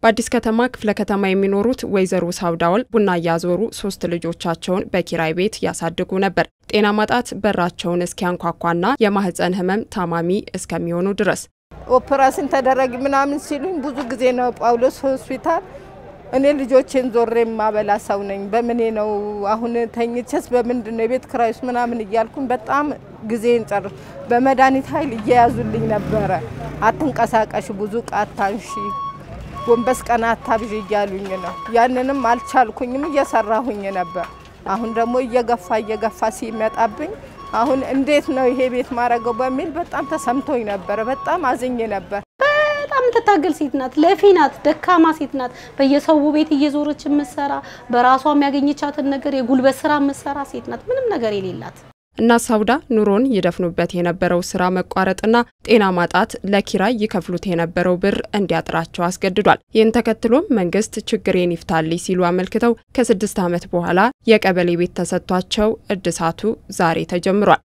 በአዲስ ከተማ ክፍለ ከተማ የሚኖሩት ወይዘሮ ሳውዳወል ቡና እያዞሩ ሶስት ልጆቻቸውን በኪራይ ቤት ያሳድጉ ነበር። ጤና ማጣት በራቸውን እስኪያንኳኳና የማህፀን ህመም ታማሚ እስከሚሆኑ ድረስ ኦፕራሲን ተደረጊ ምናምን ሲሉኝ ብዙ ጊዜ ነው ጳውሎስ ሆስፒታል። እኔ ልጆቼን ዞሬ የማበላ ሰው ነኝ። በምኔ ነው አሁን ተኝቼስ በምንድን ነው የቤት ክራይስ ምናምን እያልኩኝ በጣም ጊዜን ጨር በመድኃኒት ኃይል እየያዙልኝ ነበረ። አትንቀሳቀሽ፣ ብዙ ዕቃ አታንሺ፣ ጎንበስ ቀና አታብዥ እያሉኝ ነው። ያንንም አልቻልኩኝም፣ እየሰራሁኝ ነበር። አሁን ደግሞ እየገፋ እየገፋ ሲመጣብኝ አሁን እንዴት ነው ይሄ ቤት ማረገው በሚል በጣም ተሰምቶኝ ነበረ። በጣም አዝኜ ነበር። በጣም የምትታገል ሴት ናት። ለፊ ናት። ደካማ ሴት ናት። በየሰው ቤት እየዞረች የምትሰራ በራሷ የሚያገኘቻትን ነገር የጉልበት ስራ የምትሰራ ሴት ናት። ምንም ነገር የሌላት እናት ሳውዳ ኑሮን ይደፍኑበት የነበረው ስራ መቋረጥና ጤና ማጣት ለኪራይ ይከፍሉት የነበረው ብር እንዲያጥራቸው አስገድዷል። ይህን ተከትሎም መንግስት ችግሬን ይፍታልኝ ሲሉ አመልክተው ከስድስት ዓመት በኋላ የቀበሌ ቤት ተሰጥቷቸው እድሳቱ ዛሬ ተጀምሯል።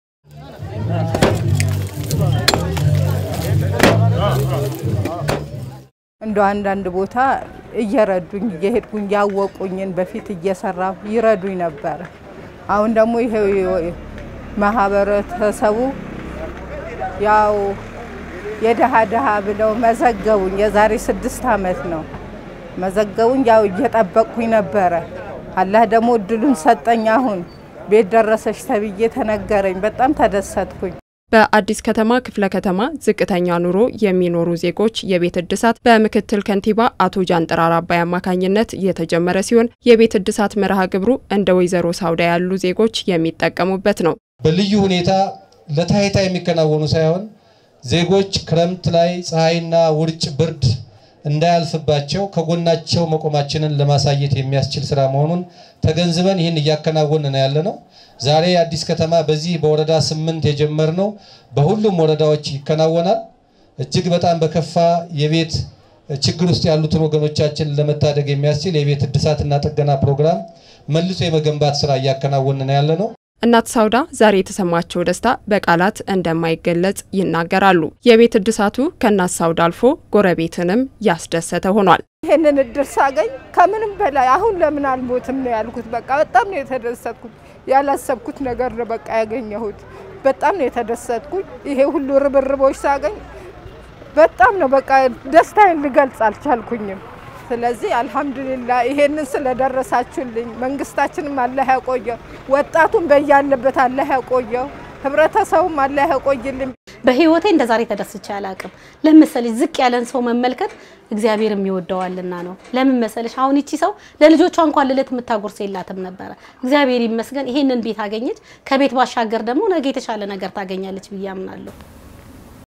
እንደ አንዳንድ ቦታ እየረዱኝ እየሄድኩኝ ያወቁኝን በፊት እየሰራሁ ይረዱኝ ነበረ። አሁን ደግሞ ይሄው ማህበረተሰቡ ያው የደሃ ደሃ ብለው መዘገቡኝ። የዛሬ ስድስት ዓመት ነው መዘገቡኝ። ያው እየጠበቅኩኝ ነበረ። አላህ ደግሞ እድሉን ሰጠኝ። አሁን ቤት ደረሰች ተብዬ ተነገረኝ። በጣም ተደሰትኩኝ። በአዲስ ከተማ ክፍለ ከተማ ዝቅተኛ ኑሮ የሚኖሩ ዜጎች የቤት እድሳት በምክትል ከንቲባ አቶ ጃንጥራር አባይ አማካኝነት የተጀመረ ሲሆን የቤት እድሳት መርሃ ግብሩ እንደ ወይዘሮ ሳውዳ ያሉ ዜጎች የሚጠቀሙበት ነው። በልዩ ሁኔታ ለታይታ የሚከናወኑ ሳይሆን ዜጎች ክረምት ላይ ፀሐይና ውርጭ፣ ብርድ እንዳያልፍባቸው ከጎናቸው መቆማችንን ለማሳየት የሚያስችል ስራ መሆኑን ተገንዝበን ይህን እያከናወን ነው ያለ ነው። ዛሬ አዲስ ከተማ በዚህ በወረዳ ስምንት የጀመርነው በሁሉም ወረዳዎች ይከናወናል። እጅግ በጣም በከፋ የቤት ችግር ውስጥ ያሉትን ወገኖቻችን ለመታደግ የሚያስችል የቤት እድሳትና ጥገና ፕሮግራም መልሶ የመገንባት ስራ እያከናወን ነው ያለ ነው። እናት ሳውዳ ዛሬ የተሰማቸው ደስታ በቃላት እንደማይገለጽ ይናገራሉ። የቤት እድሳቱ ከእናት ሳውዳ አልፎ ጎረቤትንም ያስደሰተ ሆኗል። ይህንን እድል ሳገኝ ከምንም በላይ አሁን ለምን አልሞትም ነው ያልኩት። በቃ በጣም ነው የተደሰትኩት። ያላሰብኩት ነገር ነው በቃ ያገኘሁት። በጣም ነው የተደሰትኩት። ይሄ ሁሉ ርብርቦች ሳገኝ በጣም ነው በቃ ደስታዬን ልገልጽ አልቻልኩኝም። ስለዚህ አልሐምዱሊላ ይሄንን ስለደረሳችሁልኝ መንግስታችንም አላህ ያቆየው፣ ወጣቱም በያለበት አላህ ያቆየው፣ ህብረተሰቡም አላህ ያቆይልኝ። በህይወቴ እንደ ዛሬ ተደስቼ አላቅም። ለምን መሰለሽ ዝቅ ያለን ሰው መመልከት እግዚአብሔር የሚወደዋልና ነው። ለምን መሰለሽ አሁን ይቺ ሰው ለልጆቿ እንኳን ልለት የምታጎርስ የላትም ነበረ። እግዚአብሔር ይመስገን ይሄንን ቤት አገኘች። ከቤት ባሻገር ደግሞ ነገ የተሻለ ነገር ታገኛለች ብዬ አምናለሁ።